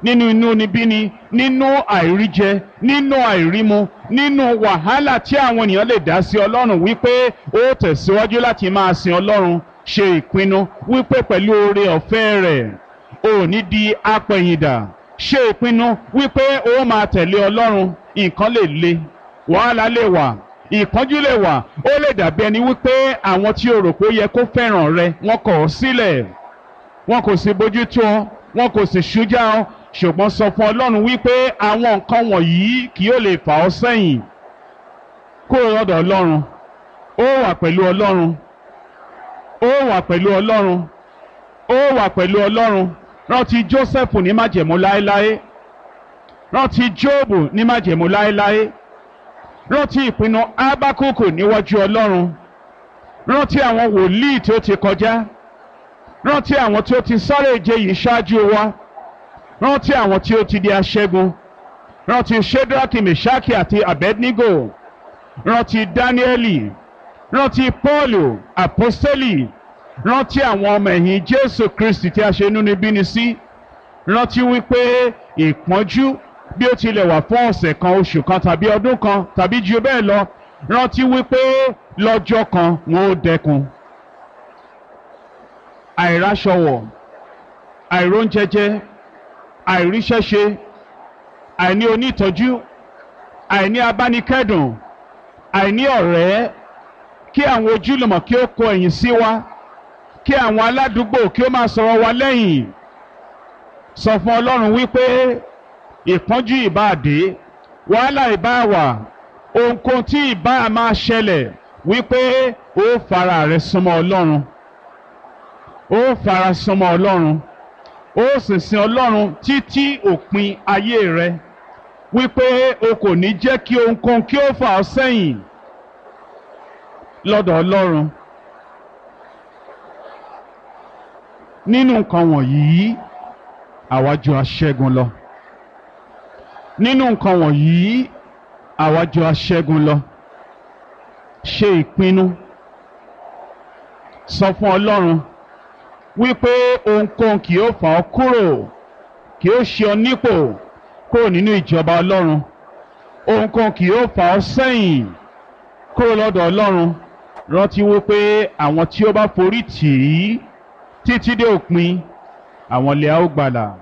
nínú inúnibíni nínú àìríjẹ nínú àìrímu nínú wàhálà tí àwọn ènìyàn lè dá sí ọlọ́run wípé ó tẹ̀síwájú láti máa sin ọlọ́run ṣe ìpinnu wípé pẹ̀lú oore ọ̀fẹ́ rẹ̀ ò ní di apẹ̀yìndà ṣe ìpinnu wípé ó máa tẹ̀lé ọlọ́run nǹkan lè le wàhálà lè wà ìpọ́njú lè wà ó lè dàbí ẹni wípé àwọn tí o rò pé ó yẹ kó fẹ́ràn rẹ wọ́n kọ̀ ọ́ sílẹ̀ wọn kò sì bójú tó ọ wọn kò sì ṣújà ọ ṣùgbọ́n sọ fún ọlọ́run wípé àwọn nǹkan wọ̀nyí kì yóò lè fà ọ́ sẹ́yìn kúrò lọ́dọ̀ ọlọ́run ó wà pẹ̀lú ọlọ́run ó wà pẹ̀lú ọlọ́run ó wà pẹ̀lú ọlọ́run rántí Jósẹ́fù ní májẹ̀mú láéláé rántí Jóòbù ní májẹ̀mú láéláé rántí ìpinnu Ábákùkù níwájú ọlọ́run rántí àwọn wòlíì tí ó ti kọjá rántí àwọn tí ó ti sáré ìje yìí ṣáájú wa rántí àwọn tí ó ti di aṣẹ́gun rántí Ṣédrákì Mèṣákì àti Abednego rántí Dáníẹ́lì rántí Pọ́ọ̀lù àpọ́sítélì rántí àwọn ọmọ ẹ̀yìn Jésù Kristi tí a ṣe inúnibíni sí rántí wípé ìpọ́njú bí ó tilẹ̀ wà fún ọ̀sẹ̀ kan oṣù kan tàbí ọdún kan tàbí ju bẹ́ẹ̀ lọ rántí wípé lọ́jọ́ kan wọn ó dẹkùn àìráṣọwọ̀ àìróúnjẹjẹ àìríṣẹ́ṣe àìní onítọ́jú àìní abánikẹ́dùn àìní ọ̀rẹ́ kí àwọn ojúlùmọ̀ kí ó kọ ẹ̀yìn sí wa kí àwọn aládùúgbò kí ó máa sọ̀rọ̀ wa lẹ́yìn sọ fún Ọlọ́run wípé ìpọ́njú ìbáàdé wàhálà ìbáàwà ohunkóhun tí ìbá máa ṣẹlẹ̀ wípé ó fara rẹ súnmọ́ Ọlọ́run ó fara súnmọ́ Ọlọ́run ó sì sin Ọlọ́run títí òpin ayé rẹ wípé o kò ní jẹ́ kí ohunkóhun kí ó fà ọ́ sẹ́yìn lọ́dọ̀ Ọlọ́run nínú nǹkan wọ̀nyí àwa jù aṣẹ́gun lọ nínú nǹkan wọ̀nyí àwa jù aṣẹ́gun lọ ṣe ìpinnu sọ fún Ọlọ́run wípé ohunkóhun kì yóò fà ọ́ kúrò kì yóò ṣe ọ nípò kúrò nínú ìjọba Ọlọ́run ohunkóhun kì yóò fà ọ́ sẹ́yìn kúrò lọ́dọ̀ Ọlọ́run rántí wípé àwọn tí ó bá forí tì í títí dé òpin àwọn lè á ó gbàlà.